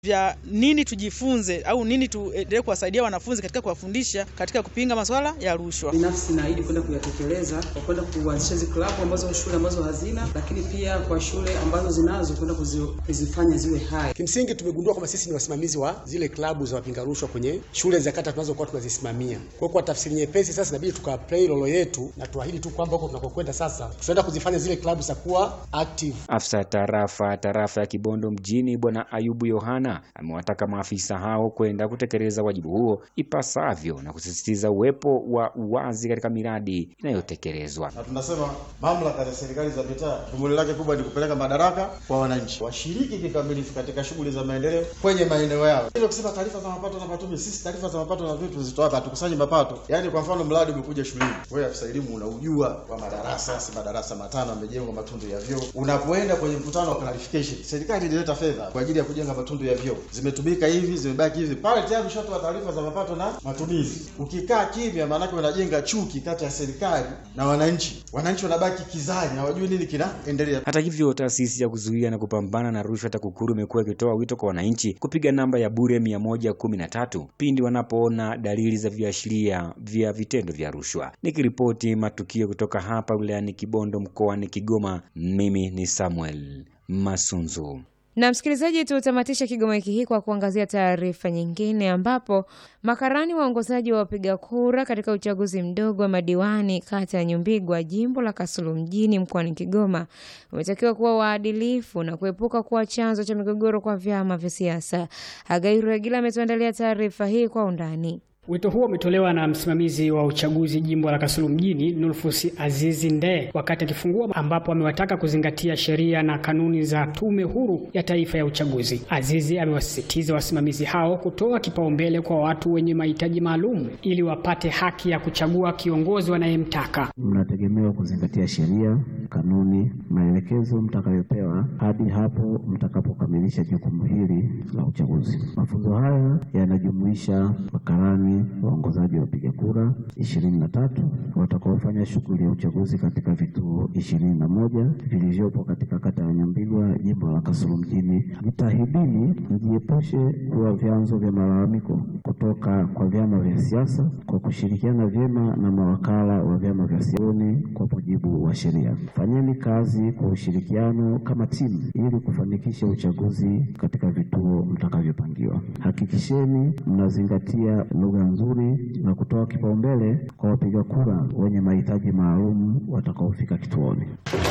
vya nini tujifunze au nini tuendelee kuwasaidia wanafunzi katika kuwafundisha katika kupinga masuala ya rushwa. Binafsi naahidi kwenda kuyatekeleza kwa kwenda kuanzisha hizi klabu ambazo shule ambazo hazina, lakini pia kwa shule ambazo zinazo kwenda kuzifanya ziwe hai. Kimsingi tumegundua kwamba sisi ni wasimamizi wa zile klabu za wapinga rushwa kwenye shule za kata tunazokuwa tunazisimamia. Kwa hiyo kwa tafsiri nyepesi, sasa inabidi tukaplay role yetu na tuahidi tu kwamba huko tunakokwenda sasa tutaenda kuzifanya zile klabu za kuwa active. Afisa tarafa tarafa ya Kibondo mjini Bwana Ayubu Yohana amewataka maafisa hao kwenda kutekeleza wajibu huo ipasavyo na kusisitiza uwepo wa uwazi katika miradi inayotekelezwa. Na tunasema mamlaka za serikali za mitaa shughuli lake kubwa ni kupeleka madaraka kwa wananchi, washiriki kikamilifu katika shughuli za maendeleo kwenye maeneo yao. Hilo kusema taarifa za mapato na matumizi, sisi taarifa za mapato na vitu tuzitoa hapa, hatukusanyi mapato. Yaani kwa mfano mradi umekuja shuleni, wewe afisa elimu unaujua kwa madarasa, si madarasa matano yamejengwa matundu ya vyoo. Unapoenda kwenye mkutano wa clarification, serikali ilileta fedha kwa ajili ya kujenga matundu ya vyoo, zimetumika hivi, zimebaki hivi, pale tayari ushatoa taarifa za mapato na matumizi. Ukikaa kimya, maanake unajenga chuki kati ya serikali na wananchi. Wananchi wanabaki kizani, hawajui nini kinaendelea. Hata hivyo, taasisi ya kuzuia na kupambana na rushwa TAKUKURU imekuwa ikitoa wito kwa wananchi kupiga namba ya bure mia moja kumi na tatu pindi wanapoona dalili za viashiria vya vitendo vya rushwa. Nikiripoti matukio kutoka hapa wilayani Kibondo mkoani Kigoma, mimi ni Samuel Masunzu. Na msikilizaji, tutamatisha Kigoma wiki hii kwa kuangazia taarifa nyingine, ambapo makarani waongozaji wa wapiga kura katika uchaguzi mdogo wa madiwani kata ya Nyumbigwa jimbo la Kasulu mjini mkoani Kigoma wametakiwa kuwa waadilifu na kuepuka kuwa chanzo cha migogoro kwa vyama vya siasa. Hagai Ruegila ametuandalia taarifa hii kwa undani. Wito huo umetolewa na msimamizi wa uchaguzi jimbo la Kasulu mjini Nulfus Azizi Ndee wakati akifungua, ambapo amewataka kuzingatia sheria na kanuni za Tume Huru ya Taifa ya Uchaguzi. Azizi amewasisitiza wasimamizi hao kutoa kipaumbele kwa watu wenye mahitaji maalum ili wapate haki ya kuchagua kiongozi wanayemtaka. Mnategemewa kuzingatia sheria, kanuni, maelekezo mtakayopewa hadi hapo mtakapokamilisha jukumu hili la uchaguzi. Mafunzo haya yanajumuisha makarani waongozaji wa wapiga kura ishirini na tatu watakaofanya shughuli ya uchaguzi katika vituo ishirini na moja vilivyopo katika kata ya Nyambigwa jimbo la Kasulu mjini. Jitahidini mjiepushe kuwa vyanzo vya malalamiko kutoka kwa vyama vya siasa kwa kushirikiana vyema na mawakala wa vyama vya siasa kwa mujibu wa sheria. Fanyeni kazi kwa ushirikiano kama timu ili kufanikisha uchaguzi katika vituo mtakavyopangiwa. Hakikisheni mnazingatia lugha nzuri na kutoa kipaumbele kwa wapiga kura wenye mahitaji maalum watakaofika kituoni.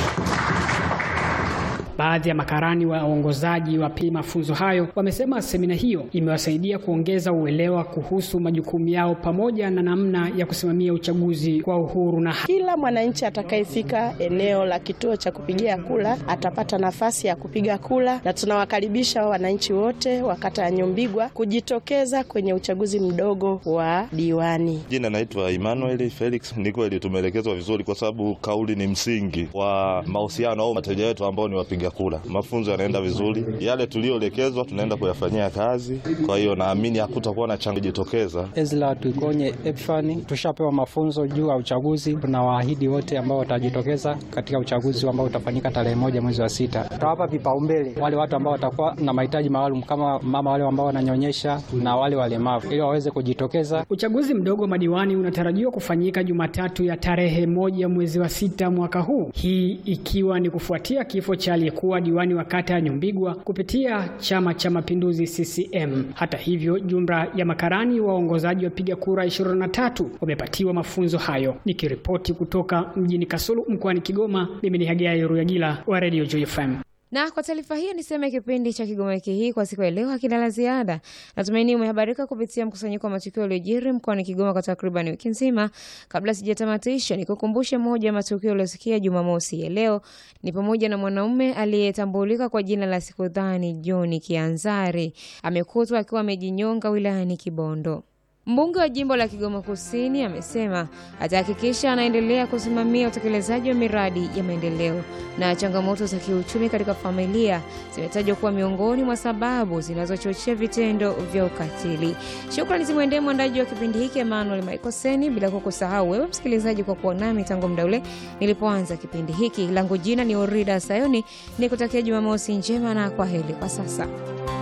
Baadhi ya makarani wa waongozaji wa pili mafunzo hayo wamesema semina hiyo imewasaidia kuongeza uelewa kuhusu majukumu yao pamoja na namna ya kusimamia uchaguzi kwa uhuru na kila mwananchi atakayefika eneo la kituo cha kupigia kura atapata nafasi ya kupiga kura, na tunawakaribisha wananchi wote wa kata ya Nyumbigwa kujitokeza kwenye uchaguzi mdogo wa diwani. Jina naitwa Emmanuel Felix. Ni kweli tumeelekezwa vizuri, kwa sababu kauli ni msingi wa mahusiano au wateja wetu ambao ni wapiga kura. Mafunzo yanaenda vizuri, yale tuliyoelekezwa tunaenda kuyafanyia kazi. Kwa hiyo naamini hakutakuwa na chango jitokeza. Ezra Tuikonye Epfani, tushapewa mafunzo juu ya uchaguzi. Tunawaahidi wote ambao watajitokeza katika uchaguzi ambao utafanyika tarehe moja mwezi wa sita, tutawapa vipaumbele wale watu ambao watakuwa na mahitaji maalum kama mama wale ambao wananyonyesha na wale walemavu ili waweze kujitokeza. Uchaguzi mdogo wa madiwani unatarajiwa kufanyika Jumatatu ya tarehe moja mwezi wa sita mwaka huu, hii ikiwa ni kufuatia kifo cha aliyekuwa diwani wa kata ya Nyumbigwa kupitia Chama cha Mapinduzi CCM. Hata hivyo, jumla ya makarani waongozaji wapiga kura 23 wamepatiwa mafunzo hayo. Nikiripoti kutoka mjini Kasulu mkoani Kigoma, mimi ni Hagai Ruyagila wa Radio Joy FM. Na kwa taarifa hiyo niseme kipindi cha Kigoma wiki hii kwa siku ya leo hakina la ziada. Natumaini umehabarika kupitia mkusanyiko wa matukio yaliyojiri mkoani Kigoma kwa takriban wiki nzima. Kabla sijatamatisha, nikukumbushe moja ya matukio yaliyosikia Jumamosi ya leo ni pamoja na mwanaume aliyetambulika kwa jina la Sikudhani John Kianzari amekutwa akiwa amejinyonga wilayani Kibondo. Mbunge wa jimbo la Kigoma Kusini amesema atahakikisha anaendelea kusimamia utekelezaji wa miradi ya maendeleo. Na changamoto za kiuchumi katika familia zimetajwa kuwa miongoni mwa sababu zinazochochea vitendo vya ukatili. Shukrani zimwendee mwandaji wa kipindi hiki Emmanuel Maikoseni, bila kukusahau wewe msikilizaji kwa kuwa nami tangu muda ule nilipoanza kipindi hiki. Langu jina ni Orida Sayoni, nikutakia Jumamosi njema na kwa heri kwa sasa.